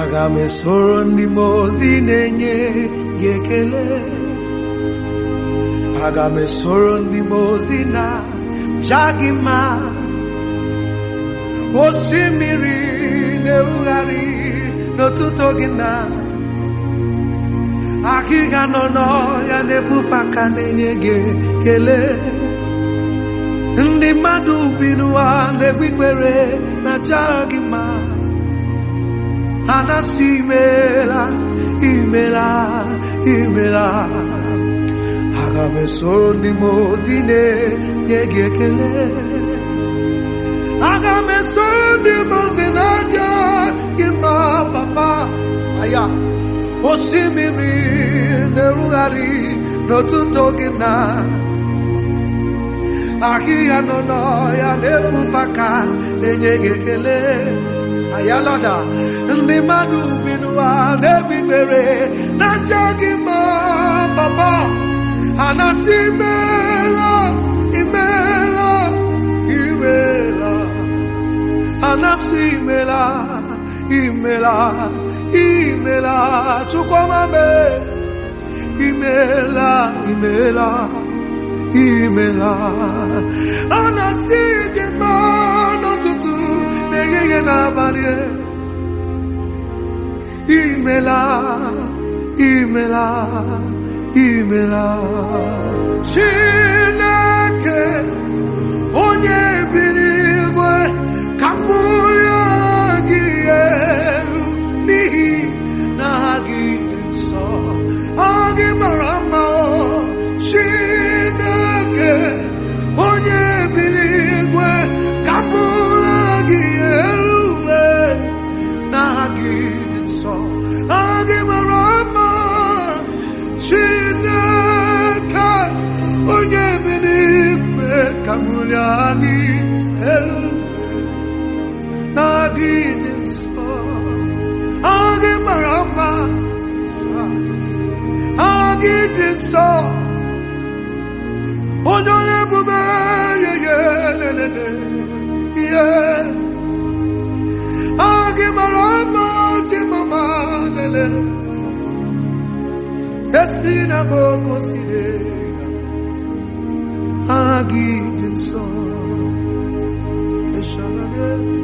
aga m esoro ndị mmụọ ozi na-enye gị ekele aga m esoro ndị mmụọ ozi na ja gị mma osimiri na-erugharị n'ụtụtụ gị na akịga nọ n'ọhịa na-efufe aka na-enye gị ekele ndị mmadụ bi n'ụwa na-egbu ikpere na ja gị mma ha na-asị imela imela imela aga m esoro ndị mmụọ ozi na-enye gị ekele aga m esoro ndị mmụọ ozi na-aja gị mma papa aya osimiri na-erugharị n'ụtụtụ gị na ahịhịa nọ n'ọhịa na-efufe aka na-enye gị ekele ayalọda ndị mmadụ bi n'ụwa na-ebigbere na nje gị ma papa ha na-asị imeela imeela imeela ha na-asị imela imela imela chukwuma me imela imela imela a na-asị dị mma n'ụtụtụ n'ehihie n'abalị imela imela imela chineke onye biri igwe ka mbụrụ gị elu n'ihi na ha gị dị nsọ ọ gị mara mma o chineke onye biri igwe ka mbụrụ gị elu na ha gị dị nsọ ọ gị mara mma chineke onye biri igwe ka mbụrụ gị elu na gị dị nsọ ọ gị mara mma ọ gị dị nsọ onye ọrụ ebube yeye lelele ihe ọ gị mara mma ti mama lele esi na boko sire ha gị dị nsọ Eshalade.